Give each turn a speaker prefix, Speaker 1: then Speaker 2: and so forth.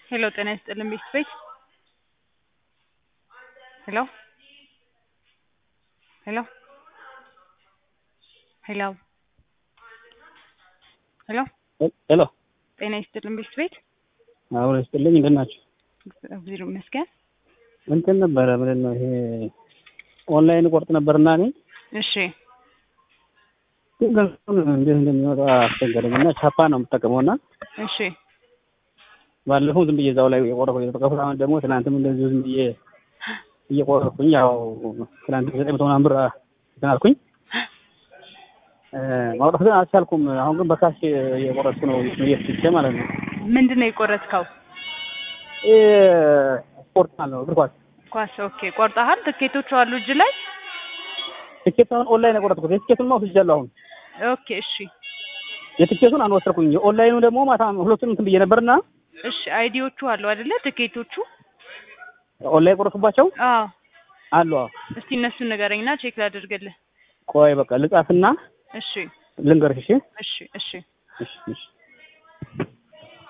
Speaker 1: ሄሎ ጤና ይስጥልን ቤት ቤት ሄሎ ሄሎ ሄሎ ሄሎ
Speaker 2: ሄሎ
Speaker 1: ጤና ይስጥልን ቤት ቤት
Speaker 2: አሁን ይስጥልኝ እንደት ናቸው?
Speaker 1: እግዚአብሔር ይመስገን።
Speaker 2: እንትን ነበረ ምንድን ነው ይሄ ኦንላይን ቆርጥ ነበርና እኔ
Speaker 1: እሺ
Speaker 2: ግን ገንዘቡን እንዴት እንደሚወጣ አስቸገረኝ እና ቻፓ ነው የምጠቀመው እና
Speaker 1: እሺ
Speaker 2: ባለፈው ዝም ብዬ እዛው ላይ የቆረኩ የተጠቀፉት አሁን ደግሞ ትናንትም እንደዚሁ ዝም ብዬ እየቆረኩኝ ያው ትናንት ዘጠኝ መቶ ምናምን ብር እንትን አልኩኝ ማውጣት ግን አልቻልኩም። አሁን ግን በካሽ እየቆረጥኩ ነው እየፍትቼ ማለት ነው።
Speaker 1: ምንድን ነው የቆረጥከው?
Speaker 2: ይሄ ስፖርት ማለት ነው እግር ኳስ
Speaker 1: ኳስ። ኦኬ ቆርጠሃል? ትኬቶቹ አሉ እጅ ላይ?
Speaker 2: ትኬት አሁን ኦንላይን የቆረጥኩት የትኬቱን ወስጃለሁ አሁን
Speaker 1: ኦኬ እሺ
Speaker 2: የትኬቱን አንወሰድኩኝ። የኦንላይኑ ደግሞ ማታ ሁለቱን እንትን ብዬ ነበርና
Speaker 1: እሺ አይዲዎቹ አሉ አይደለ? ትኬቶቹ
Speaker 2: ኦንላይን የቆረጥኩባቸው
Speaker 1: አዎ።
Speaker 2: አሉ። አዎ።
Speaker 1: እስቲ እነሱን ንገረኝና ቼክ ላድርግልህ።
Speaker 2: ቆይ በቃ ልጻፍና
Speaker 1: እሺ
Speaker 2: ልንገርሽ። እሺ
Speaker 1: እሺ እሺ
Speaker 2: እሺ እሺ